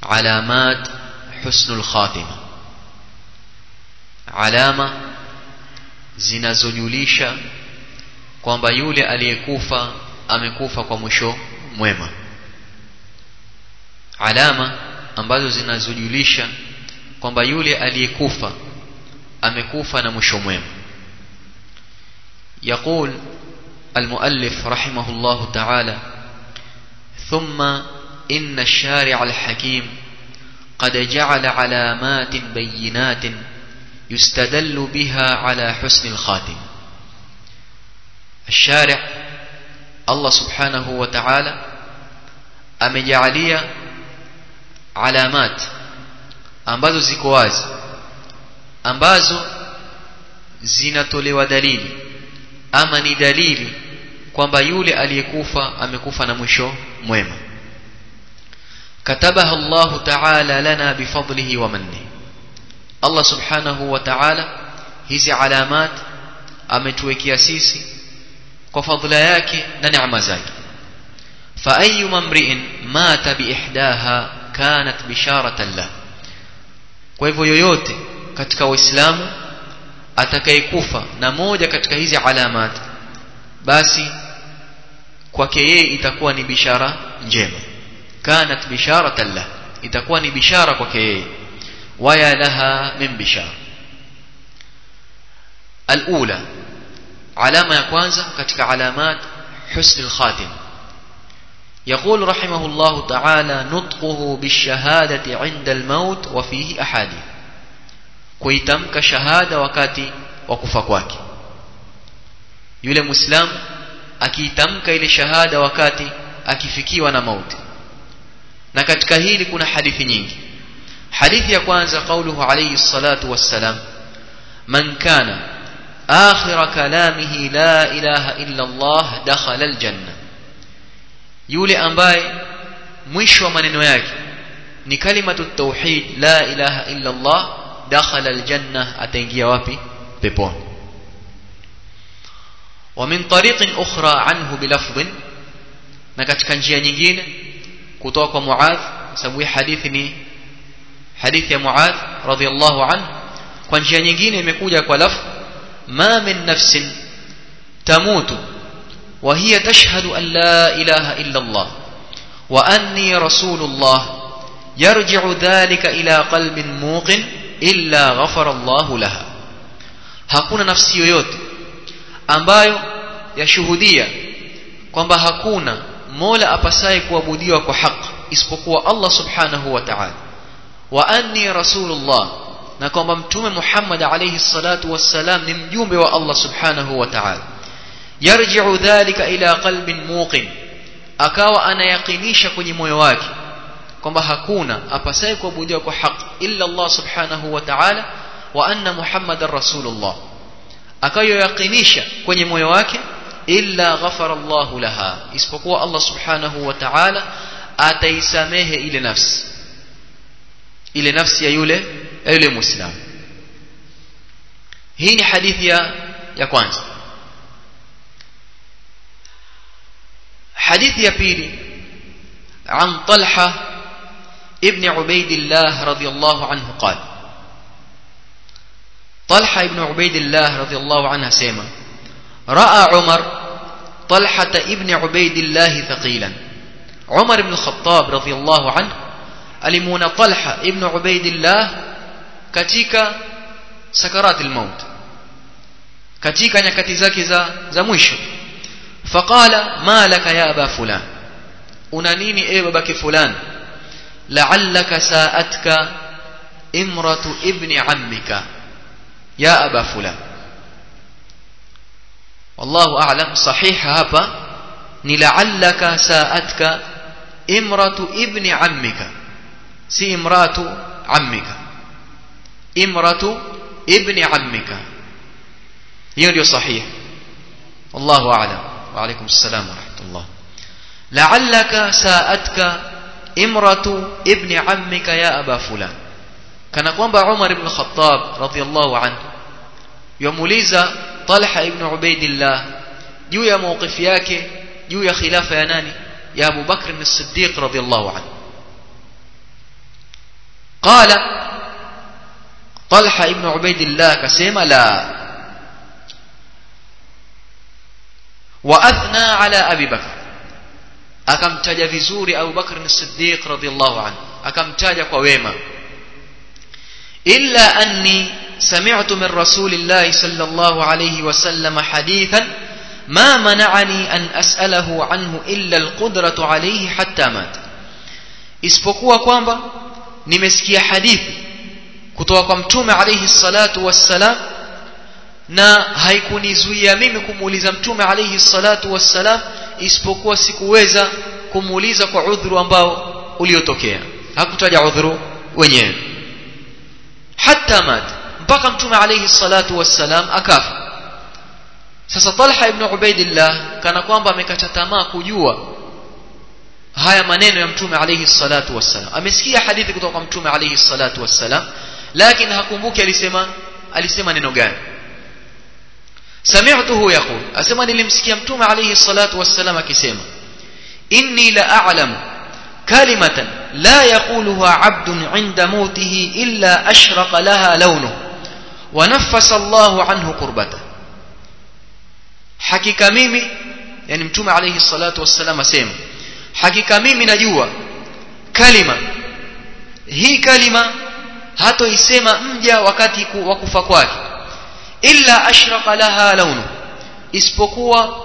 alamat husnul khatima alama zinazojulisha kwamba yule aliyekufa amekufa kwa mwisho mwema alama ambazo zinazojulisha kwamba yule aliyekufa amekufa na mwisho mwema يقول المؤلف رحمه الله تعالى ثم إن الشارع الحكيم قد جعل علامات بينات يستدل بها على حسن الخاتم الشارع الله سبحانه وتعالى amejalia alamat ambazo ziko wazi ambazo zinatolewa dalili ama ni dalili kwamba yule aliyekufa amekufa na mwisho mwema katabaha Allah ta'ala lana bifadlihi wa manni Allah subhanahu wa ta'ala hizi alamat ametuwekea sisi kwa fadhila yake na neema zake fa ayu mamri'in mata bi ihdaha kanat bisharatan la kwa hivyo yoyote katika waislamu atakayekufa na moja katika hizi alamat basi kwake yeye itakuwa ni bishara njema kanat bisharatan la itakuwa ni bishara kwake yeye waya laha min bishara alula alama ya kwanza katika alamat husn alkhatim يقول رحمه الله تعالى نطقه بالشهادة عند الموت وفيه أحاديث kuitamka shahada wakati wa kufa kwake yule muislamu akiitamka ile shahada wakati akifikiwa na mauti na katika hili kuna hadithi nyingi hadithi ya kwanza qauluhu alayhi salatu wassalam man kana akhir kalamihi la ilaha illa Allah dakhala aljanna yule ambaye mwisho wa maneno yake ni kalimatu tauhid la ilaha illa Allah dakhala aljanna ataingia wapi peponi ومن طريق أخرى عنه بلفظ na katika njia nyingine kutoka kwa Muadh sababu hii hadithi ni hadithi ya Muadh radhiyallahu anhu kwa njia nyingine imekuja kwa lafz ma min nafsin tamutu wa hiya tashhadu an la ilaha illa Allah wa anni rasulullah yarji'u dhalika ila qalbin muqin illa ghafara Allah laha hakuna nafsi yoyote ambayo yashuhudia kwamba hakuna mola apasaye kuabudiwa kwa haki isipokuwa Allah subhanahu wa ta'ala wa anni rasulullah na kwamba mtume Muhammad alayhi salatu wassalam ni mjumbe wa Allah subhanahu wa ta'ala yarji'u dhalika ila qalbin muqin akawa anayakinisha kwenye moyo wake kwamba hakuna apasaye kuabudiwa kwa haki illa Allah subhanahu wa ta'ala wa anna Muhammadar rasulullah akayoyakinisha kwenye moyo wake illa ghafara Allah laha isipokuwa Allah subhanahu wa ta'ala ataisamehe ile nafsi ile nafsi ya yule ya yule muislamu hii ni hadithi ya ya kwanza hadithi ya pili عن طلحة ابن عبيد الله رضي الله عنه قال طلحة ابن عبيد الله رضي الله عنه سيما رأى عمر طلحة ابن عبيد الله ثقيلا عمر بن الخطاب رضي الله عنه ألمون طلحة ابن عبيد الله katika sakarati almaut katika nyakati zake za za mwisho faqala ma laka ya aba fulan una nini ewe babake fulan la'allaka sa'atka imratu ibni ammika ya aba fulan wallahu a'lam sahiha hapa ni la'allaka sa'atka imratu ibni ammika si imratu ammika imratu ibni ammika hiyo ndio sahihi wallahu a'lam wa alaykum assalam wa rahmatullah la'allaka sa'atka imratu ibni ammika ya aba fulan kana kwamba Umar ibn Khattab radhiyallahu anhu yamuuliza Talha ibn Ubaidillah juu ya mawqifi yake juu ya khilafa ya nani ya Abu Bakr as-Siddiq radhiyallahu anhu qala Talha ibn Ubaidillah akasema la wa athna ala Abi Bakr akamtaja vizuri Abu Bakr as-Siddiq radhiyallahu anhu akamtaja kwa wema illa anni sami'tu min rasulillahi sallallahu alayhi wa sallam hadithan ما منعني أن أسأله عنه إلا القدرة عليه حتى مات isipokuwa kwamba nimesikia hadithi kutoka kwa mtume alayhi salatu wassalam na haikunizuia mimi kumuuliza mtume alayhi salatu wassalam isipokuwa sikuweza kumuuliza kwa udhuru ambao uliotokea hakutaja udhuru wenyewe hatta mat mpaka mtume alayhi salatu wassalam akafa sasa Talha ibn Ubaidillah kana kwamba amekata tamaa kujua haya maneno ya mtume alayhi salatu wassalam amesikia hadithi kutoka kwa mtume alayhi salatu wassalam lakini hakumbuki alisema alisema neno gani sami'tuhu yaqul asema nilimsikia mtume alayhi salatu wassalam akisema inni la a'lamu kalimatan la yaquluha 'abdun 'inda mautihi illa ashraqa laha lawnuhu wa naffasa Allahu 'anhu qurbatahu hakika mimi yani mtume alayhi salatu wassalam asema hakika mimi najua kalima hii kalima hatoisema mja wakati wa kufa kwake illa ashraqa laha launu isipokuwa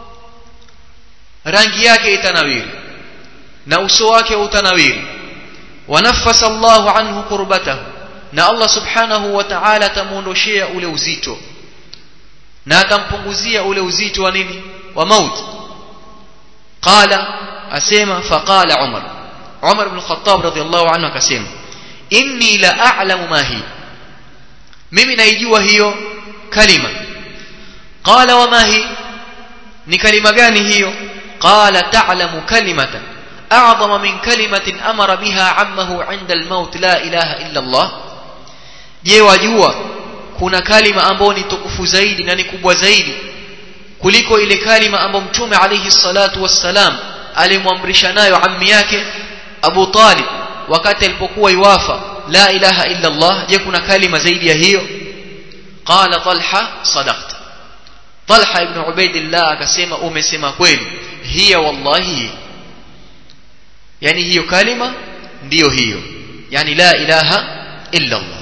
rangi yake itanawiri na uso wake utanawiri wanaffasa Allahu anhu qurbatahu na Allah subhanahu wa ta'ala atamuondoshea ule uzito na atampunguzia ule uzito wa nini wa mauti qala asema faqala umar umar ibn khattab radhiyallahu anhu akasema inni la a'lamu ma hi mimi naijua hiyo kalima qala wa ma hi ni kalima gani hiyo qala ta'lamu kalimatan a'zama min kalimatin amara biha ammahu 'inda al-maut la ilaha illa Allah je wajua kuna kalima ambayo ni tukufu zaidi na ni kubwa zaidi kuliko ile kalima ambayo mtume alayhi salatu wassalam alimwamrisha nayo ammi yake Abu Talib wakati alipokuwa iwafa la ilaha illa Allah je kuna kalima zaidi ya hiyo qala Talha sadaqta Talha ibn Ubaidillah akasema umesema kweli hiya wallahi yani hiyo kalima ndiyo hiyo yani la ilaha illa Allah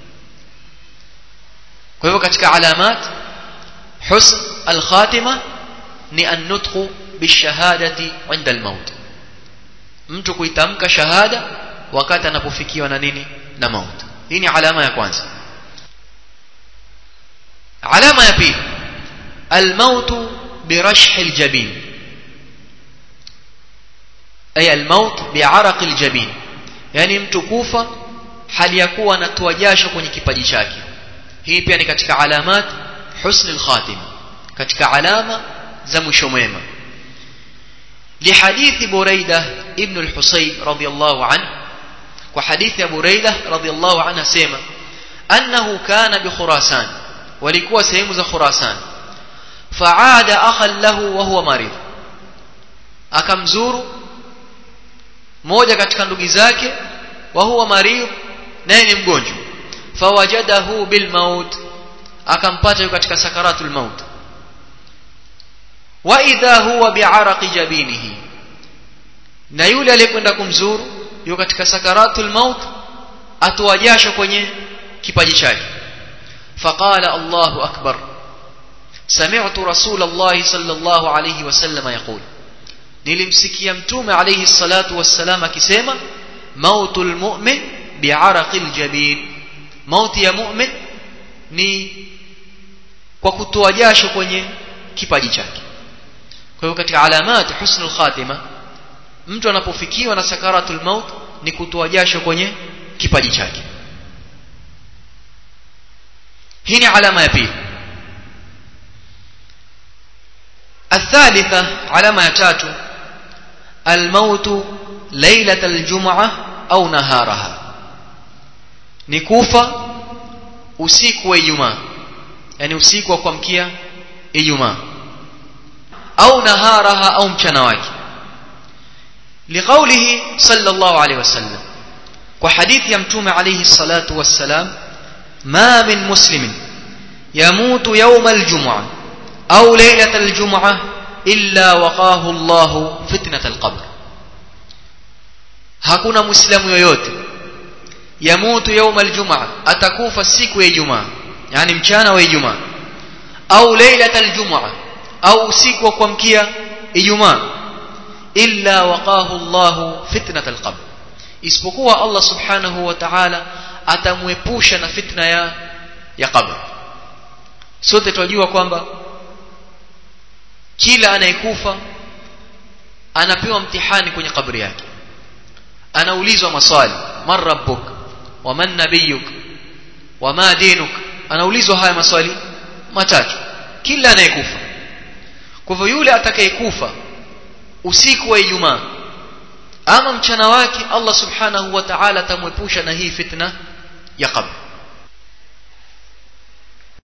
kwa hivyo katika alamat husn al-khatima ni an-nutqu bishahadati 'inda al-maut mtu kuitamka shahada wakati anapofikiwa na nini na maut hii ni alama ya kwanza alama ya pili al-maut birashh al-jabin ay al-maut bi'araq al-jabin yani mtu kufa hali ya kuwa anatoa jasho kwenye kipaji chake hii pia ni katika alamat husn al-khatima katika alama za mwisho mwema لحديث بريدة ابن الحصيب رضي الله عنه وحديث بريدة رضي الله عنه سيما أنه كان بخراسان ولكوا سيمز خراسان فعاد أخا له وهو مريض akamzuru moja katika ndugu zake wa huwa marid naye ni mgonjwa fawajadahu bilmaut akampata yuko katika sakaratul maut wa idha huwa bi'araqi jabinihi na yule aliyekwenda kumzuru yuko katika sakaratul maut atoa jasho kwenye kipaji chake faqala Allahu akbar سمعت رسول الله صلى الله عليه وسلم يقول nilimsikia mtume alayhi salatu wassalam akisema mautul mu'min bi'araqil jabin mauti ya mu'min ni kwa kutoa jasho kwenye kipaji chake kwa hiyo katika alamat husnul khatima mtu anapofikiwa na sakaratul maut ni kutoa jasho kwenye kipaji chake hii ni alama ya pili الثالثة علامة تاتو الموت ليلة الجمعة أو نهارها نكوفة usiku wa Ijumaa yani usiku wa kuamkia Ijumaa au naharaha au mchana wake liqaulihi sallallahu alayhi wasallam kwa hadithi ya mtume alayhi salatu wassalam ma min muslimin yamutu yawm aljum'a au laylat aljum'a illa waqahu Allah fitnat alqabr hakuna muislamu yoyote yamutu yawm aljum'a atakufa siku ya ijumaa yani mchana wa ijumaa au laylat aljum'a au usiku wa kuamkia ijumaa illa waqahu Allah fitnat alqabr isipokuwa Allah subhanahu wa ta'ala atamwepusha na fitna ya ya qabr sote tunajua kwamba kila anayekufa anapewa mtihani kwenye kabri yake anaulizwa maswali man rabbuk wa man nabiyuk wa ma dinuk anaulizwa haya maswali matatu kila anayekufa kwa hivyo yule atakayekufa usiku wa Ijumaa ama mchana wake Allah subhanahu wa ta'ala atamwepusha na hii fitna ya qabr